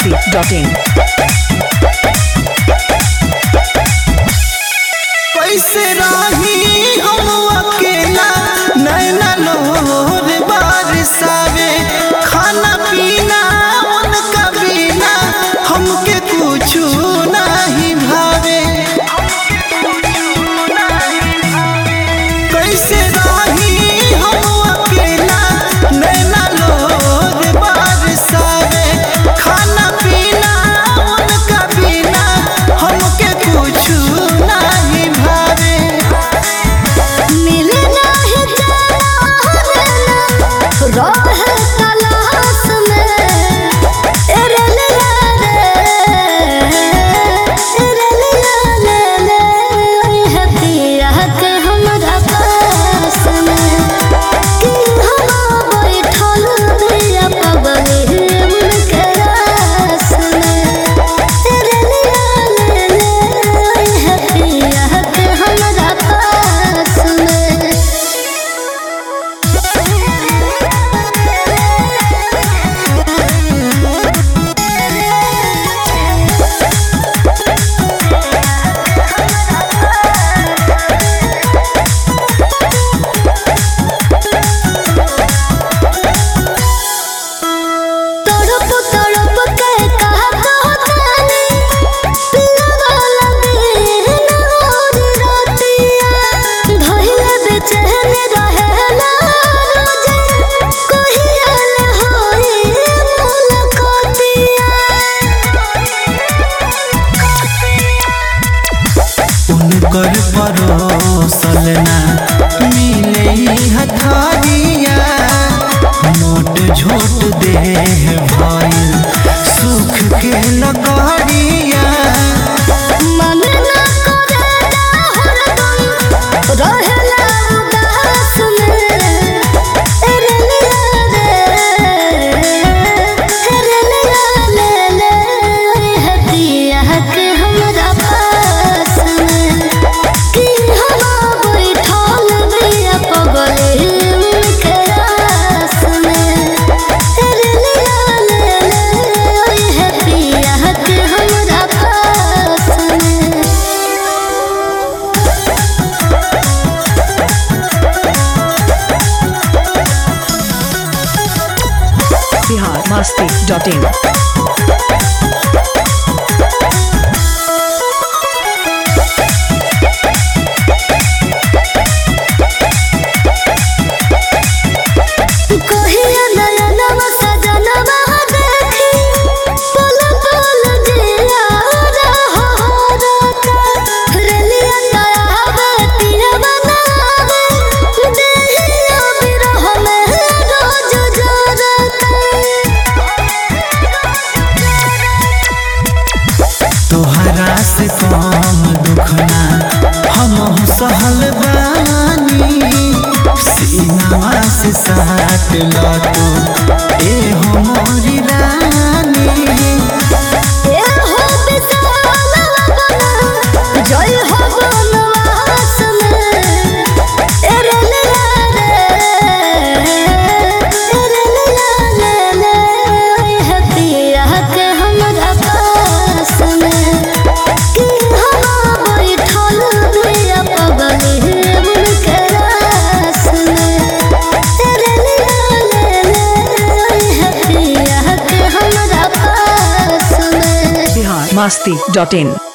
masti.in. कैसे रही हम अकेला नैना लोर बारिशावे खाना पीना उनका बिना हमके कुछ नहीं भावे कैसे रही हम अकेला नैना लोर बारिशावे खाना पीना उनका बिना हमके कुछ नहीं भावे मिले नाही जाना रहे तलाश में एरे लिया रे एरे लिया ले ले है पिया के हमरा पास में कि हम बैठल दिया पबनी उनके रास में एरे लिया ले ले है पिया के हमरा पास में तड़प तड़प के कहा कहतानी पिया वाला दिन और रातिया धइले बेचैन रहेला रोजे कहिया ले होई उनकर परोसल ना मिले हथारिया मोट झोट देह भइल सुख के लगड़िया मन ना करेला हरदम रहेला उदास में एरे लिया रे एरे लिया ले ले है पिया के हमरा पास में कि हम बैठल बिया पगली उनके रास में एरे लिया ले ले है पिया के हमरा पास में Bihar masti.in. कहिया नयनवा सजनवा देखी पल पल जिया रहरता रेलिया तयावे पियवा नावे देहिया बिरह में रोज जरता तोहरा से कम दुखना हम सहल बानी सीनावा से साट लतो ए हो मोरी रानी ए हो विशाल बना जय हो बनवास में एरे लिया रे एरे लिया ले ले है पिया के हमरा पास में कि हम बैठल बिया पगली उनके रास में एरे लिया ले ले है पिया के हमरा पास में Bihar masti.in.